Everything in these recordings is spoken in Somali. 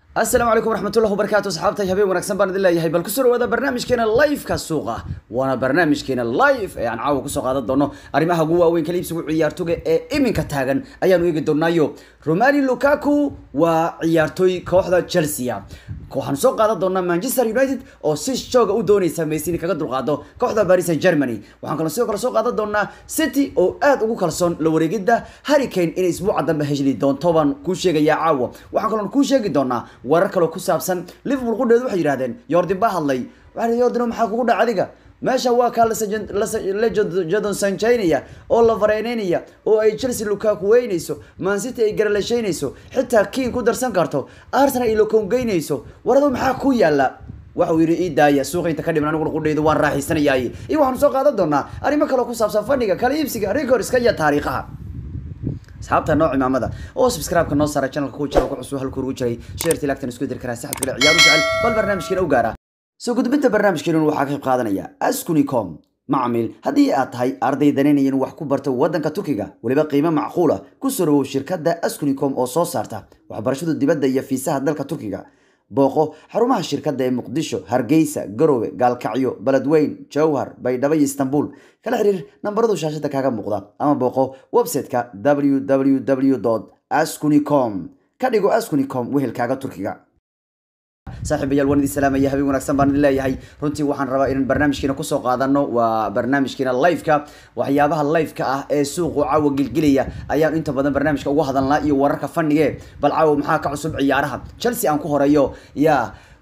asalaamu calaykum waraxmatullahi wabarakaatu asxaabtay habeen wanaagsan baan idin leeyahay bal kusoo dhawaada barnaamijkeena live-ka suuqa waana barnaamijkeena live ee aan caawa kusoo qaadan doono arrimaha ugu waaweyn kala iibsigu ciyaartoga ee iminka taagan ayaanu eegi doonaayo romani lukaku waa ciyaartooy kooxda chelsea waxaan soo qaadan doonaa manchester united oo si jooga u dooneysa messi in kaga dulqaado kooxda paris saint germany waxaan kaloo sidoo kale soo qaadan doonaa city oo aad ugu kalsoon la wareegidda harricane inay isbuuca dambe heshli doonto baan kuu sheegayaa caawa waxaan kaloo kuu sheegi doonaa warar kaloo ku saabsan liverpool qudheedu waxay yidhahdeen yordin baa hadlay waxaa yordin maxaa kugu dhaca adiga meesha waa kaa lajadon sanjaynaya oo la fareyneynaya oo ay chelsea lukaku weynayso mancity ay garalashaynayso xitaa kiin ku darsan karto arsenal ay lokongeynayso waradu maxaa ku yaala waxa uu yidhi ii daaya suuqa inta ka dhiman aniguna qudhaydu waan raaxaysanayaay iyo waxaanu soo qaadan doonaa arrimo kaloo ku saabsan fadhiga kala iibsiga recordska iyo taariikhaha asxaabta nooc imaamada oo subscribe-ka noo saara channelka ku jira ku cusub halku ugu jiray sheertii lagtan isku diri karaa saxad kale ciyaar u jecel bal barnaamijkeena u gaara soo gudbinta barnaamijkeenun waxaa ka qayb qaadanaya askunicom macmiil haddii aad tahay arday danaynaya inuu wax ku barto waddanka turkiga weliba qiimo macquula ku soo dhawow shirkadda askunicom oo soo saarta waxbarashada dibadda iyo fiisaha dalka turkiga booqo xarumaha shirkadda ee muqdisho hargeysa garowe gaalkacyo beledweyn jowhar baydhabo iyo istanbul kala xiriir nambaradu shaashada kaaga muuqda ama booqo website-ka www askunicom ka dhigo askunicom wehelkaaga turkiga saaxiibayaal waan idin salaamaya habeen wanaagsan baan idin leeyahay runtii waxaan rabaa inaan barnaamijkeena kusoo qaadano waa barnaamijkeena live-ka waxyaabaha live-ka ah ee suuqu caawa gilgilaya ayaan inta badan barnaamijka ugu hadalnaa iyo wararka fanige bal caawa maxaa ka cusub ciyaaraha chelsea aan ku horeeyo ya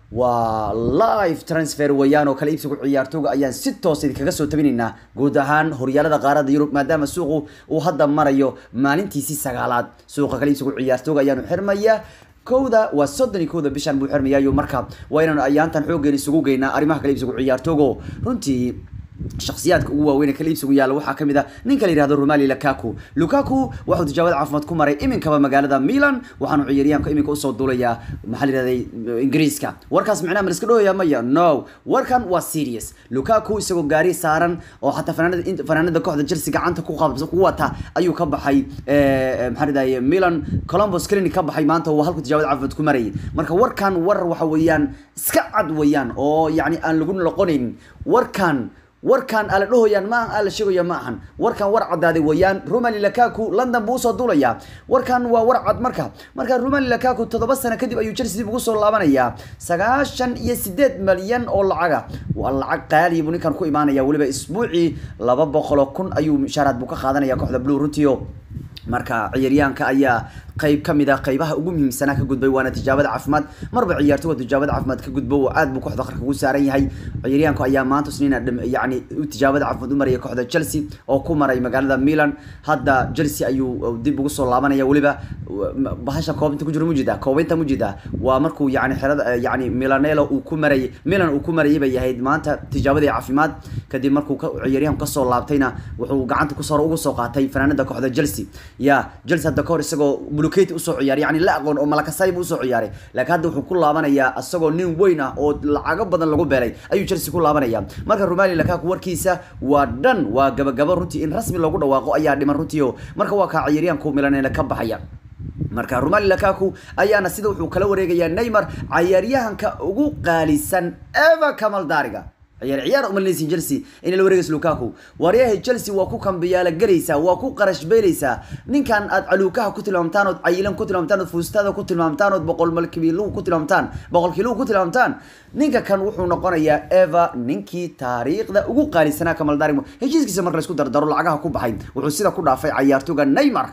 waa live transfer weeyaan oo kala iibsigu ciyaartooga ayaan si toos idinkaga soo tabinaynaa guud ahaan horyaalada qaarada yurub maadaama suuqu uu hadda marayo maalintiisii sagaalaad suuqa kala iibsigu ciyaartooga ayaanu xirmaya kowda waa soddon iyo kowda bishan buu xirmayaayo marka waa inaanu ayaantan xoogeen isugu geynaa arrimaha kala iibsigu ciyaartoogo runtii shakhsiyaadka ugu waaweyn ee kala iibsigu yaalla waxaa kamid ah ninka la yihahdo romali lukaku lukaku waxuu tijaabada caafimaad ku maray iminkaba magaalada milan waxaanu ciyaaryahanka iminka usoo duulayaa maxaa la yihahday ingiriiska warkaas micnaha ma liska dhohaya maya no warkan waa serious lukaku isagoo gaari saaran oo xataa fanaanada fanaanada kooxda chelsea gacanta ku qab ku wata ayuu ka baxay maxaa ladhahay milan columbus clinic ka baxay maanta waa halku tijaabada caafimaad ku marayay marka warkan war waxa weeyaan iska cad weeyaan oo yacni aan lagu noqonaynin warkan warkan ala dhahoyaan ma aha ala sheegaya ma ahan warkan war cadaaday weeyaan romali lakaku london buu usoo duulayaa warkan waa war cad marka marka romali lakaku toddoba sano kadib ayuu chelsea dib ugu soo laabanayaa sagaashan iyo sideed malyan oo lacaga waa lacag qaaliya buu ninkan ku imaanaya weliba isbuucii laba boqol oo kun ayuu mushaaraad buu ka qaadanaya kooxda blue runtio marka ciyaaryahanka ayaa qayb ka mid ah qaybaha ugu muhiimsanaa ka gudbay waana tijaabada caafimaad marba ciyaartoga tijaabada caafimaad ka gudbo oo aad buu kooxda qarka ugu saaran yahay ciyaaryahanku ayaa maanta isniina yani tijaabada caafimaad u maraya kooxda chelsea oo ku maray magaalada milan hadda chelsea ayuu dib ugu soo laabanaya weliba bahasha koobinta ku jiro mujida koobinta mujida waa markuu yani xerada yani milanelo uu ku marayay milan uu ku marayay bay ahayd maanta tijaabadii caafimaad kadib markuu ciyaaryahanku kasoo laabtayna wuxuu gacanta kusoo ugu soo qaatay fanaanada kooxda chelsea ya chelsea hadda kahor isagoo bluketi usoo ciyaaray yani la aqoon oo malakasay buu usoo ciyaaray laakiin hadda wuxuu ku laabanayaa isagoo nin weyn ah oo lacago badan lagu beelay ayuu chelsea ku laabanaya marka romali lakaku warkiisa waa dhan waa gabagabo runtii in rasmi loogu dhawaaqo ayaa dhiman runtii o marka waa kaa ciyaaryahanku milanena ka baxaya marka romali lakaku ayaana sida wuxuu kala wareegayaa neymar cayaaryahanka ugu qaalisan eva kamaldariga ciyaar ciyaar umalinaysin chelsea inay la wareegayso lukaku waaryahay chelsea waa ku kambiyaala gelaysaa waa ku qarash beelaysaa ninkan aad caluukaha ku tilmaamtaan ood cayilan ku tilmaamtaan ood fuustada ku tilmaamtaan ood boqol malkibiluhu ku tilmaamtaan boqol kiluhu ku tilmaamtaan ninka kan wuxuu noqonayaa eva ninkii taariikhda ugu qaalisanaa kamaldarimo heshiiskiisa marka laisku dardaro lacagaha ku baxay wuxuu sida ku dhaafay cayaartooga neymar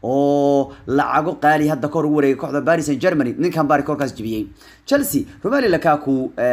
oo lacago qaali hadda kahor ugu wareegay kooxda paris saint germany ninkan bari korkaas jibiyey chelsea romali lakaku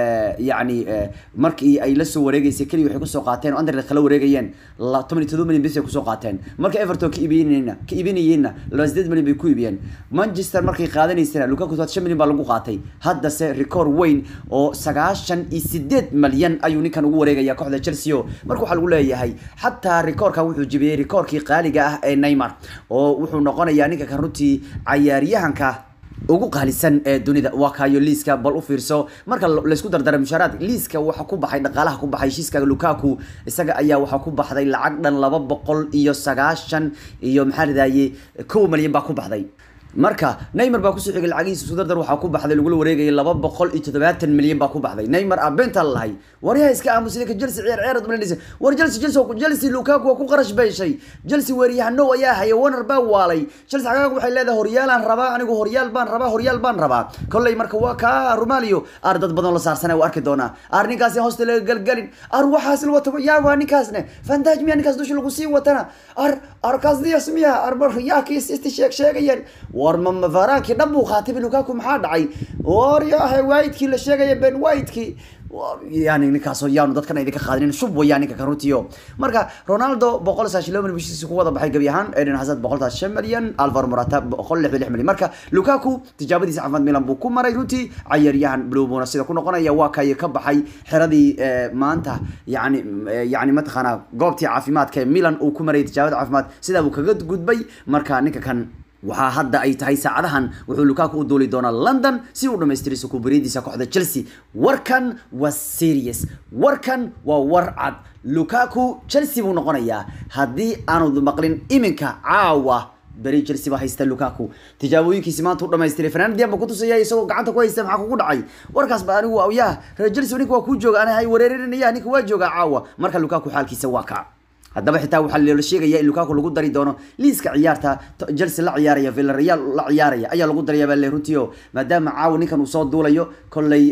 yani markii ay la soo wareegeysay keliya waxay kusoo qaateen oo anderlet kala wareegayeen toban iyo todoba milyan bis ay kusoo qaateen marka everton ka iibinayna ka iibinayeenna laba sideed milyan bay ku iibiyeen manchester markay qaadanaysana lukaku todoba shan milyan baa lagu qaatay haddase record weyn oo sagaashan iyo sideed malyan ayuu ninkan ugu wareegaya kooxda chelsea o marka waxaa lagu leeyahay xataa rekoorkan wuxuu jibiyey rekoorkii qaaliga ah ee neymar oo wuxuu noqonayaa ninka kan runtii cayaaryahanka ugu qaalisan ee dunida waa kaayo liiska bal u fiirso marka laysku dardara mushaaraad liiska waxa ku baxay dhaqaalaha ku baxay heshiiska lukaku isaga ayaa waxaa ku baxday lacag dhan laba boqol iyo sagaashan iyo maxaa ladahayey kow malyan baa ku baxday marka neymar baa kusoo xigay lacagihiisa isku dardar waxaa ku baxday lagula wareegayay laba boqol iyo toddobaatan milyan baa ku baxday neymar abentaa lahay waryaha iska aamusa ninka chelsea ciyaar ciyaar dumaladhisa war chelsea chelsea chelsea lukaku waa ku qarash beeshay chelsea weeriyahano ayaa haya warner baa waalay chelsea xagaaga waxay leedahay horyaalaan rabaa anigu horyaal baan rabaa horyaal baan rabaa kolley marka waa kaa rumalio ar dad badan la saarsana waa arki doonaa ar ninkaasi hoosta laga galgalin ar waxaas la wato yaa waa ninkaasne fantaj miya ninkaas dusha lagu sii watana ar ar kaas dias miya ar yaa kiis isti sheeg sheegayeen war ma varaankii dhan buu qaatay lukaku maxaa dhacay war yahay whitekii la sheegaya ben whitekii yani ninkaasoo yaanu dadkan idinka qaadinin shub wayaan ninka karuntiyo marka ronaldo boqol sagaashan laba milyan bishiisi ku wada baxay gebi ahaan eden hazard boqol sagaashan milyan alvaro morata boqol lixdan lix milyan marka lukaku tijaabadiisa caafimaad milan buu ku maray runtii cayaryahan blue buna sida ku noqonaya waa kay ka baxay xiradii maanta yani yani mataqaana goobtii caafimaadka ee milan uu ku maray tijaabada caafimaad sidaa buu kaga gudbay marka ninka kan waxaa hadda ay tahay saacadahan wuxuu lukaku u duuli doonaa london si uu dhamaystiro sukubariyadiisa kooxda chelsea warkan waa serious warkan waa war cad lukaku chelsea buu noqonayaa haddii aanu maqlin iminka caawa beri chelsea baa haysta lukaku tijaabooyinkiisi maanta u dhamaystiray fernandian ba kutusaya isagoo gacanta ku haysta maxaa kugu dhacay warkaas ba anigu yaa reer chelsea ninka waa kuu jooga ana hay wareerinaya ninka waa jooga caawa marka lukaku xaalkiisa waa kaa haddaba xitaa waxaa loola sheegaya in lukaku lagu dari doono liiska ciyaarta chelsea la ciyaaraya villareal la ciyaaraya ayaa lagu daraya baa le runtii o maadaama caawa ninkan uu soo duulayo kolley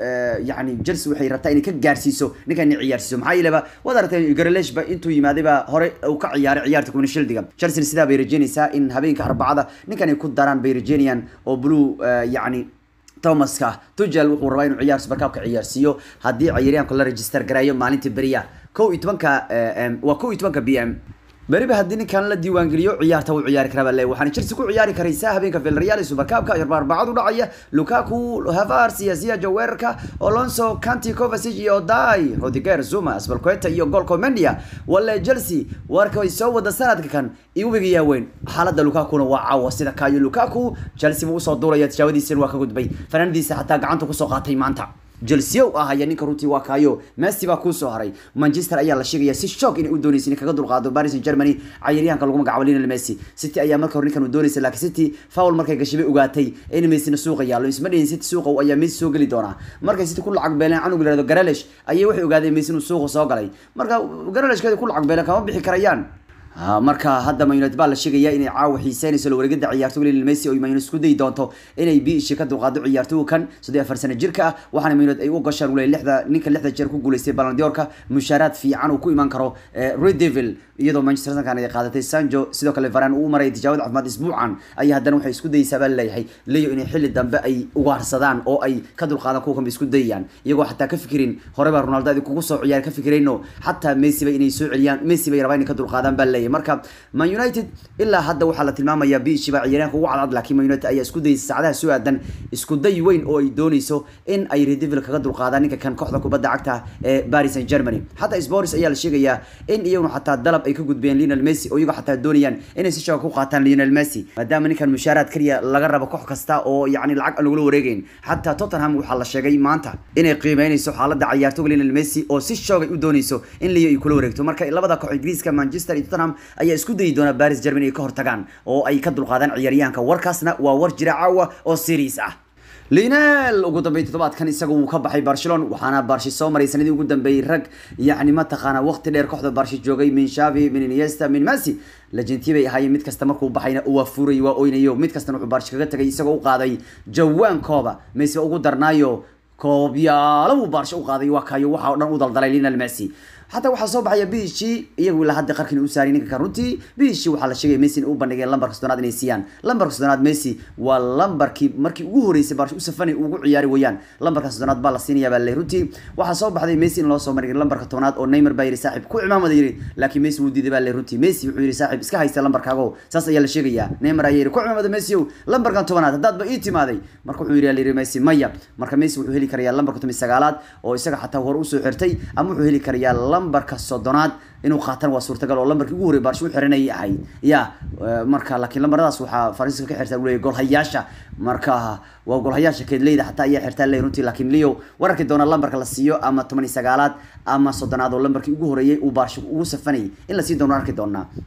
yani chelsea waxay rabtaa inay ka gaarsiiso ninkan inay ciyaarsiiso maxaa yeeleba waad aragtay garelesh ba intuu yimaaday baa hore uu ka ciyaaray ciyaarta kumani shildiga chelsea sidaa bay rajeynaysaa in habeenka arbacada ninkan ay ku daraan bay rajeynayaan oo blue yani thomaska tugel wuxuu rabaa inuu ciyaar supercupka ciyaarsiiyo haddii ciyaaryahanku la register gareeyo maalintii beriya kow iyo tobanka waa kow iyo tobanka b m beriba haddii ninkan la diiwaangeliyo ciyaarta wuu ciyaari karaa baa le waxaana chelsea ku ciyaari karaysaa habeenka villarreal supercupka arbacadu dhacaya lukaku havars iyo ziyajo weerarka alonso canti kovacic iyo dai rodiger zuma asbalqueta iyo golko mendia wale chelsea warka way soo wada sanadka kan iwigayaa weyn xaaladda lukakuna waa caawa sida kayo lukaku chelsea buu usoo duulaya tijaabadiisina waa ka gudbay fanaanadiisa xataa gacanta kusoo qaatay maanta chelsea u ahaya ninka runtii waa kaayo messi baa kuusoo haray manchester ayaa la sheegaya si shock inay u doonaysa inay kaga dulqaado paris saint germany cayaryahanka lagu magacaabo lionel messi city ayaa marka hore ninkan u doonaysa laakiin city foul markay gashay bay ogaatay in messina suuqa yaallo isma dhayin city suuqa ayaa messi soo geli doonaa markay city ku lacag beeleen canug la yihahdo garalish ayay waxay ogaadeen messi inuu suuqa soo galay marka garalishkeeda ku lacag beeleen kama bixi karayaan marka hadda man united baa la sheegaya inay caawa xiiseynayso la wareegada ciyaartoyga lionel messi oo man united isku dayi doonto inay biishi ka dulqaado ciyaartoyga kan soddon afar sano jirka ah waxaana man united ay u gashaan uley lixda ninka lixda jeer ku guuleystay balandiorka mushaaraad fiican uu ku iman karo red devil iyadoo manchester sankan ay qaadatay sanjo sidoo kale varan uu maray tijaabada caafimaad isbuucan ayaa haddana waxay isku dayeysaa baa laleeyahay leyo inay xilli dambe ay ugaarsadaan oo ay ka dulqaadaan kuwa kanba isku dayayaan iyagoo xataa ka fikirin hore baa ronaldo adi kugu soo ciyaar ka fikirayno xataa messi ba inay soo celiyaan messi bay rabaan inay ka dulqaadaan baa laleeyahay marka man united ilaa hadda waxaa la tilmaamayaa biishi baa ciyaaryahanka ugu cadcad laakiin man united ayaa isku dayeysa saacadaha soo aadan isku day weyn oo ay dooneyso in ay redevil kaga dulqaadaan ninka kan kooxda kubadda cagta ee paris saint germany xataa sporis ayaa la sheegayaa in iyaguna xataa dalab ay ka gudbeen lionel messi oo iyago xataa doonayaan inay si shooga ku qaataan lionel messi maadaama ninkan mushaaraad kaliya laga rabo koox kasta oo yacni lacag aan lagula wareegeyn xataa tottenham waxaa la sheegay maanta inay qiimeynayso xaaladda ciyaartoyga lionel messi oo si shoogay u dooneyso in liyo ay kula wareegto marka labada koox ingiriiska manchester iyo tottenham ayaa isku dayi doona paris germany ay ka hortagaan oo ay ka dulqaadaan ciyaaryahanka warkaasna waa war jira caawa oo series ah linel ugu dambeey toddobaadkan isaga wuu ka baxay barcelona waxaana barshi soo maray sanadii ugu dambeeyey rag yacni mataqaana waqti dheer kooxda barshi joogay min shavi min iniesta min messi legentii bay ahaayeen mid kasta markuu baxayna waa furay waa oynayo mid kastana wuxuu barshi kaga tagay isagoo u qaaday jawaankooba messi ugu darnaayo koobyaalo buu baarsho u qaaday waa kayo waxa oo dhan u daldalay lionel messi xataa waxaa soo baxaya bishi iyagu ilaa hadda qarkin u saariyay ninka kan runtii bishi waxaa la sheegaya messi in u bandhigeen lambarka soddonaad inay siiyaan lambarka soddonaad messi waa lambarkii markii ugu horeysay baarsho u safanay ugu ciyaari weeyaan lambarka soddonaad baa la siinaya baa le runtii waxaa soo baxday messi in loo soo marigay lambarka tobnaad oo neymar baa yiri saaxib ku cimaamada yiri laakiin messi wuu diiday baa le runtii messi wuxuu yiri saaxib iska haysta lambarkaago saas ayaa la sheegaya neymar ayaa yiri ku cimaamada messi ow lambarkan tobnaad haddaad ba ii timaaday marka wuxuu yiri yiri messi maya marka messi wuxuu heli karayaa lambarka toban sagaalaad oo isaga xataa hore usoo xirtay ama wuxuu heli karayaa lambarka soddonaad inuu qaatan waa suurtagal oo lambarkii ugu horey baarsho u xiranayay ahay ya marka laakiin lambaradaas waxaa faransiiska ka xirtaa uleeyahy golhayaasha marka waa golhayaasha keedleyda xataa ayaa xirtaa ley runtii laakiin leo wararki doona lambarka la siiyo ama toban iyo sagaalaad ama soddonaad oo lambarkii ugu horeeyay uu baarsho ugu safanayay in lasii doono arki doonaa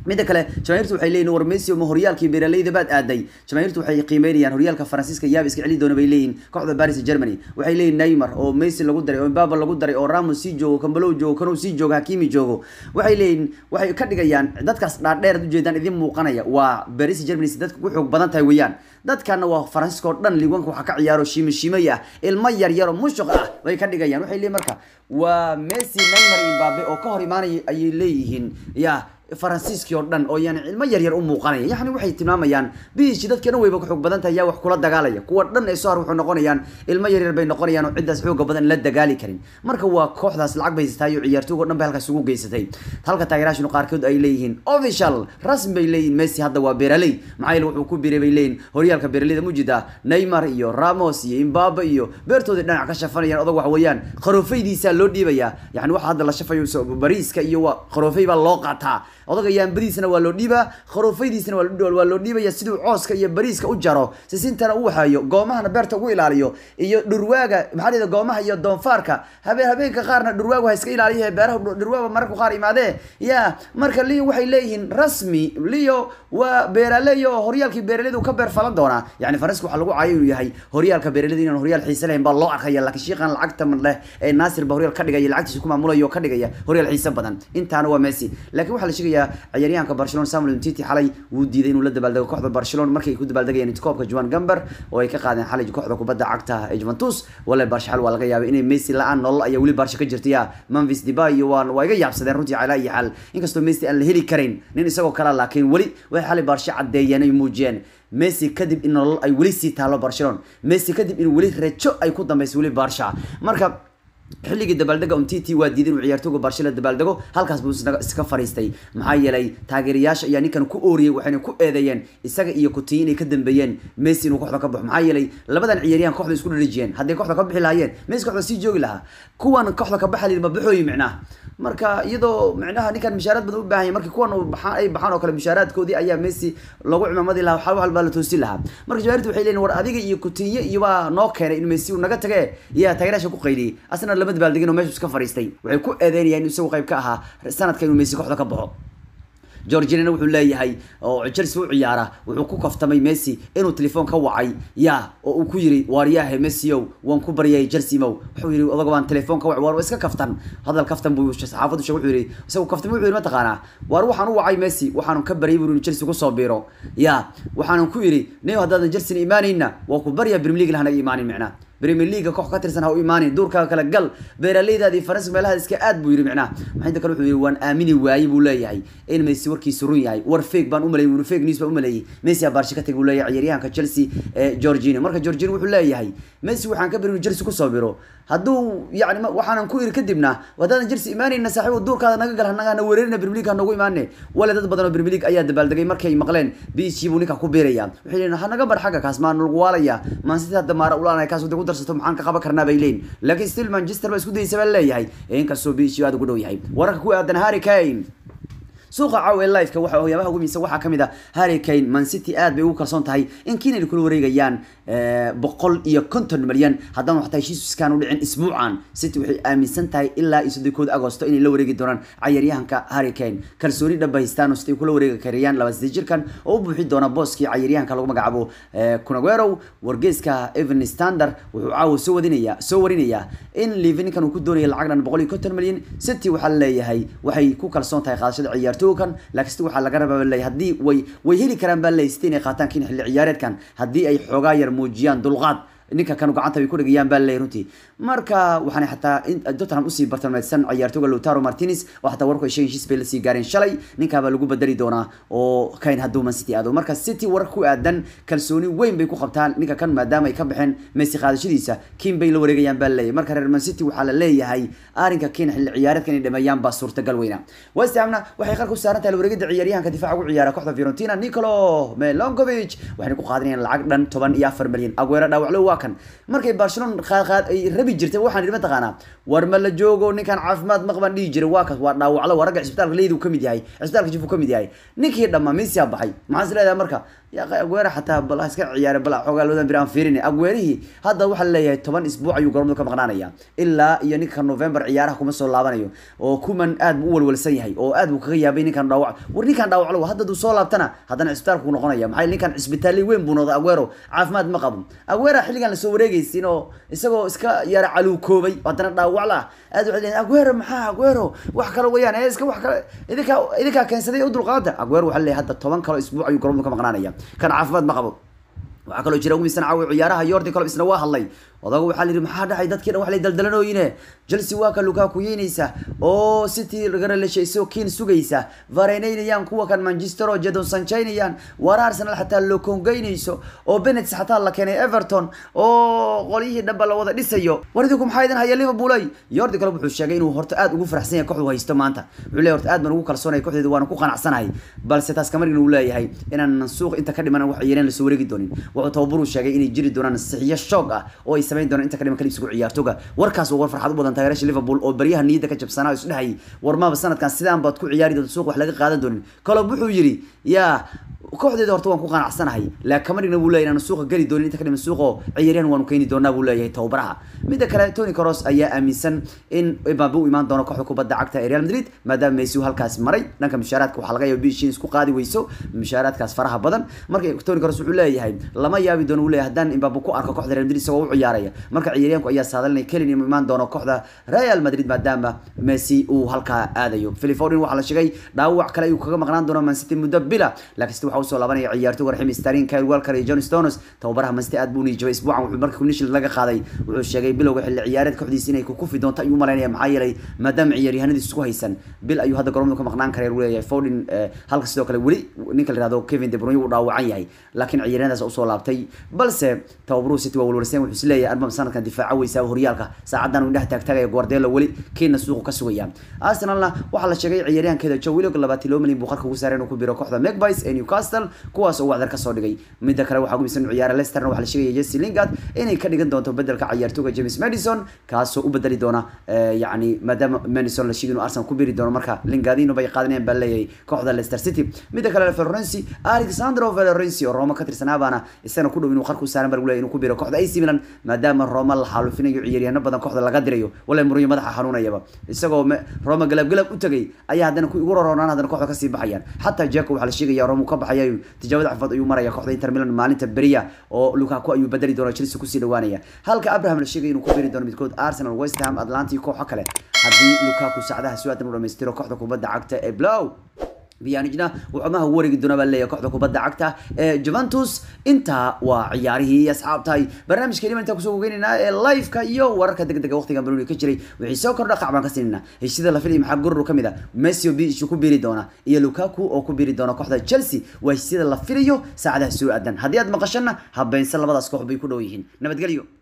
midda kale jamaahiirtu waxay leeyihin war messi ma horyaalkii beeraleyda baad aaday jamaahiirtu waxay qiimeynayaan horyaalka faransiiska yaab iska celi doona bay leeyihin kooxda paris germany waxay leeyihin neymar oo messi lagu daray oo mbaba lagu daray oo ramos sii joogo kambalow joogo kanow sii joogo hakimi joogo waxay leeyihin waxay ka dhigayaan dadkaas dhaadheer ad ujeedaan idin muuqanaya waa paris germany si dadka ku xoog badan tahay weeyaan dadkana waa faransiiska oo dhan liwanka waxaa ka ciyaaro shiimo shiimay ah ilmo yar yar oo mushuq ah bay ka dhigayaan waxay leeyihin marka waa messi neymar iyo mbabe oo ka hor imaanaya ayay leeyihiin ya faransiiskii oo dhan oo yani ilmo yaryar u muuqanaya yani waxay tilmaamayaan biishi dadka dhan wayba ka xoog badan tahay yaa wax kula dagaalaya kuwa dhan ee soo har wuxuu noqonayaan ilmo yaryar bay noqonayaan oo ciddaas xooga badan la dagaali karin marka waa kooxdaas lacag bay haysataay oo ciyaartooyga o dhan bay halkaas ugu geysatay halka taageeraashinu qaarkood ay leeyihiin official rasmi bay leeyihin messi hadda waa beeraley maxaa yeele wuxuu ku biiray bay leeyihin horyaalka beeraleyda mujida neymar iyo ramos iyo imbabe iyo beertooda dhinac ka shafanayaan odag wax weeyaan qaroofaydiisaa loo dhiibayaa yani waxa hadda la shafayo bariiska iyo waa qaroofay baa loo qaataa odaga yaambadiisana waa loo dhiibaa kharoofaydiisana waa loo dhiibaya siduu cooska iyo bariiska u jaro sisintana u waxeeyo goomahana beerta ugu ilaaliyo iyo dhurwaaga maxaa dhida goomaha iyo doonfaarka habeen habeenka qaarna dhurwaagu ha iska ilaaliya beeraha dhurwaaga mararku qaar imaadee ya marka leo waxay leeyihiin rasmi leo waa beeraley oo horyaalkii beeraleyda ka beer falan doonaa yani faranska waxaa lagu caayo inuu yahay horyaalka beeraleyda inaan horyaal xiise lahayn baa loo arkaya laakiin shiiqan lacagta leh ee naasir ba horyaal ka dhigaya lacagtiisa ku maamulaya oo ka dhigaya horyaal xiise badan intaana waa messi laakiin waxaa la sheegaya ciyaaryahanka barcelona samuel umtiti xalay wuu diiday inuu la dabaaldego kooxda barcelona markay ay ku dabaaldegayeen koobka juan gamber oo ay ka qaadeen xalay kooxda kubadda cagta ee juventus wale barsha xal waa laga yaabay inay messi la-aan nolol ayaa weli barsha ka jirtaya memphis debay iyo waa waa iga yaabsadeen runtii calaa iyo xal inkastoo messi aan la heli karayn nin isagoo kale laakiin weli waxay xalay barsha caddeeyeen ay muujiyeen messi kadib in nolol ay weli sii taalo barcelona messi kadib in weli rejo ay ku dambeyso weli barsha marka xilligii dabaaldega umtiti waa diiday inuu ciyaartooga barsha la dabaaldego halkaas buu iska fariistay maxaa yeelay taageerayaasha ayaa ninkan ku ooriyey waxayna ku eedeeyeen isaga iyo kutiyi inay ka dambeeyeen messi inuu kooxda ka baxo maxaa yeelay labadan ciyaaryahan kooxda isku dharijiyeen hadday kooxda ka bixi lahaayeen messi kooxda sii joogi lahaa kuwan kooxda ka baxa ma baxooyi micnaha marka iyadoo micnaha ninkan mishaaraad badan u baahan yahay markii kuwan baxaan ay baxaan oo kale mishaaraadkoodii ayaa messi lagu cimaamadi lahaa waxaa waxal baa la toosin lahaa marka jawaartu waxay leeyihin war adiga iyo kutiye iyo baa noo keenay in messi uu naga tage yaa taageeraasha ku qayliyey asna lama dabaaldegin oo meeshu iska fariistay waxay ku eedeynayaan in isagu qayb ka ahaa sanadka inuu messi kooxda ka baxo georginana wuxuu leeyahay oo chelsea u ciyaara wuxuu ku kaftamay messi inuu telefoon ka wacay ya oo uu ku yiri waaryahe messio waan ku baryay chelsea mow wuxuu yiri odaga baan telefoon ka wacay waar iska kaftan hadal kaftan buu saxaafadu sheegay wuxuu yiri isagu kaftan wuxuu yiri ma taqaanaa waar waxaan u wacay messi waxaan ka baryay buu inuu chelsea ku soo biiro ya waxaan ku yiri neeyo haddaadan chelsea imaanayna waa ku barya premier league lahana imaanin micnaa premier league koox ka tirsan ha u imaanin duurkaaga kala gal beeraleydaadii faransiga meelaha iska aad buu yiri micnaha maxay kale wuxuu yiri waan aamini waayey buu leeyahay in messi warkiisu run yahay war fake baan u maleeyay war fake news baan u maleeyay messi baarsha ka tagay buu leeyahay ciyaaryahanka chelsea ee georgino marka georgino wuxuu leeyahay messi waxaan ka bari inuu chelsea kusoo biro hadduu yani waxaanan ku iri kadibna haddaadan chelsea imaanayna saaxiibo duurkaada naga gal hanaga na weerarina premier league hanagu imaane wale dad badan oo premier league ayaa dabaaldegay markay maqleen biishii buu ninka ku biiraya waxay leeyihin hanaga bar xagga kaas maan lagu waalaya maan sida hadda maara ulaanay kaas ku darsato maxaan ka qaban karnaa bay leeyihin laakiin still manchester baa isku daysa baa leeyahay inkastoo biishii aad ugu dhow yahay wararka ku aadan harry kane suuqa caawa ee liveka waxa waxyaabaha ugu miisa waxaa kamid ah harry kane man city aad bay ugu kalsoon tahay in keen ay kula wareegayaan boqol iyo konton malyan haddana waxtaa heshiiskan u dhicin isbuucan city waxay aaminsan tahay ilaa iyo soddonkood agosto inay la wareegi doonaan cayaaryahanka harry kane kalsooni dhaba haystaan oo sitay kula wareegi karayaan laba saddeed jirkan oo u buuxi doona booskii cayaaryahanka lagu magacaabo kunaguerow wargeyska evan standard wuxuu caawa soo wadinaya soo warinayaa in livi ninkan uu ku doonaya lacag dhan boqol iyo konton malyan city waxaa leeyahay waxay ku kalsoon tahay qaadashada ciyaartooykan laakiin waxaa laga rabaa leeyahay haddii way way heli karaan baa leeyahay city inay qaataan kin xilli ciyaareedkan haddii ay xoogaa yar muujiyaan dulqaad ninka kan gacanta bay ku dhigayaan baa leeyahay runtii marka waxaanay xataa tottenham usii bartilmaameysan ciyaartooyga Lautaro Martinez oo xataa warku ay sheegeen heshiis bay la sii gaareen shalay ninka baa lagu bedeli doonaa oo kayn hadduu Man City aado marka City war ku aadan kalsooni weyn bay ku qabtaan ninka kan maadaama ay ka baxeen Messi qaadashadiisa Kim bay la wareegayaan baa leeyahay marka reer Man City waxaa la leeyahay arrinka Kim xilli ciyaareedkan inay dhameeyaan baa suurtagal weyna West Hamna waxay qarku saaran tahay la wareegida ciyaaryahanka difaaca ugu ciyaara kooxda Fiorentina Nicolo Milankovic waxay ku qaadanayaan lacag dhan 14 milyan Aguero dhaawaclo waa kan markay Barcelona qaad ay rabi jirtay waxaan idhi mataqaanaa war ma la joogo ninkan caafimaad maqban dhihi jiray waa kas waa dhaawaclo waa ragga cisbitaalka leedu ka mid yahay cisbitaalka jifu ka mid yahay ninkii dhammaa Messi aa baxay maxaa is leedahay marka yaa aguero xataa bal ha iska ciyaare bal xoogaa loodan bir aan fiirin aguerihii hadda waxaa leeyahay toban isbuuc ayuu garoomada ka maqnaanaya ilaa iyo ninka november ciyaaraha kuma soo laabanayo oo kuman aad buu u walwalsan yahay oo aad buu kaga yaabay ninkan dhaawac war ninkan dhaawaclo hadda duu soo laabtana haddana cisbitaalku noqonaya maxaa ninkan cisbitaalli weyn buu noqday aguero caafimaad ma qabo aguero xilligan lasoo wareegaysin oo isagoo iska yara caluukoobay haddana dhaawac la aad waxay leeyihin aguero maxaa aguero wax kale weeyaan ee iska wax kale idinkaa idinkaa keensaday u dulqaada aguero waxaa leeyahay hadda toban kalo isbuuc ayuu garoomada ka maqnaanaya kan caafimaad ma qabo waxaa kaloo jira ugu misan caawi ciyaaraha yordi colob isna waa hadlay odagu waxaa layidhi maxaa dhacay dadkii dhan wax lay daldalanooyine chelsea waa ka lukaku yeynaysa oo city lagana leshayso kiin sugaysa varenaynayaan kuwa kan manchester oo jadon sanjaynayaan war arsenal xataa lokongeynayso oo benets xataa la keenay everton oo qolyihii dhanba la wada dhisayo war idinku maxaa idin haya liverpool ay yordi colob wuxuu sheegay inuu horta aad ugu faraxsan yahay kooxdu haysto maanta wuxuu leeyahay horta aad baan ugu kalsoonay kooxdeedu waana ku qanacsanahay balse taas kamargin uu leeyahay inaan suuq inta ka dhiman wax yeeleen lasoo wareegi doonin wuxuu tababaruu sheegay inay jiri doonaan sixiyo shoog ah oo ay samayn doonaan inta ka dhiman kalibsigu ciyaartoga warkaas waa war farxad u badan taageerasha liverpool oo baryaha niyadda ka jabsanaa oo isdhehayay war maaba sanadkan sidaan baad ku ciyaari doonta suuq wax laga qaadan doonin kolob wuxuu yidhi yaa kooxdeeda horta waan ku qanacsanahay laakiin kamarigna buu leeyahay inaan suuqa geli doonin inta ka dhiman suuqoo ciyaaryahan waanu keeni doonaa buu leeyahay tababaraha midda kale tony cross ayaa aaminsan in mbabe u imaan doono kooxda kubadda cagta ee real madrid maadaama messi uu halkaas maray dhanka mushaaraadka waxaa laga yaaba bishiin isku qaadi weyso mushaaraadkaas faraha badan marka tony cross wuxuu leeyahay lama yaabi doono uu leeyahay haddaan mbabe ku arko kooxda real madrid isagoo u ciyaaraya marka ciyaaryahanku ayaa saadalinaya kelin inuu imaan doono kooxda real madrid maadaama messi uu halkaa aadayo philip foden waxaa la sheegay dhaawac kale ayuu kaga maqnaan doono man city muddo bila laakiin sida waxaa usoo laabanaya ciyaartoyga raxim starin kyle walker iyo john stones tababaraha man city aad buu niijabay isbuucan wuxuu marka kunishil laga qaaday wuxuu sheegay bilowga xilli ciyaareed kooxdiisa inay ku kufi doonto ayuu malaynaya maxaa yeelay maadaama ciyaaryahanadiis isku haysan bil ayuu hadda garoomada ka maqnaan karaya uu leeyahay foden halka sidoo kale weli ninka la yihahdo kevin de bruyne uu dhaawacan yahay laakiin ciyaaryahanadaas usoo laabtay balse tababaruhu city waa walwarsan wuxuu isleeyahay arbam sanadkan difaaca weysaa horyaalka saacadan uu indhaha taagtaagaya guardiola weli kiina suuqu ka sugaya arsenalna waxaa la sheegay ciyaaryahankeeda joe willock labaatan loo milyan buu qarka ugu saaray inuu ku biro kooxda magpies ee newcastle kuwaas oo wacdar kasoo dhigay midda kale waxaa gumisan ciyaara leicesterna waxaa la sheegaya jesse lingard inay ka dhigan doonto bedelka ciyaartooga james madison kaasoo u bedeli doona yani maadaama madison la sheegay inuu arsenal ku biri doono marka lingardino bay qaadanayaan baa leeyahay kooxda leicester city midda kale florenci alexandro florenci oo roma ka tirsanaabana isagana ku dhow inuu qarka u saaran baa lagu leeyahay inuu ku biro kooxda ac milan maadaama roma la xaalufinayo ciyaaryahanno badan kooxda laga dirayo wala muriyo madaxa xanuunayaba isagoo roma galab galab u tagay ayaa haddana ku igu roroonaan haddana kooxda kasii baxayaan xataa jaco waxaa la sheegaya roma ka baxaya tijaabada cafad ayuu maraya kooxda inter milan maalinta beriya oo lukaku ayuu bedeli doona chelsea kusii dhawaanaya halka abraham la sheegay inuu ku beri doono midkood arsenal west ham atlanta iyo kooxo kale haddii lukaku sacdaha su-aadan u dhamaystiro kooxda kubadda cagta ee blow biyanijna wuxuu maha wareegi doona baa leeyahay kooxda kubadda cagta ee juventus intaa waa ciyaarihii asxaabtahay barnaamijkeeni intaa kusoo gogeynayna ee liveka iyo wararka degdega waqtigan baloni ka jiray wixii soo kordha qac baan ka siinayna heshiida la filaya maxaa gurur ka mid a messi oo biishu ku biiri doona iyo lukaku oo ku biiri doona kooxda chelsea waa heshiida la filayo saacadaha soo aadan haddii aad maqashana habeynsan labadaas koox bay ku dhow yihiin nabadgelyo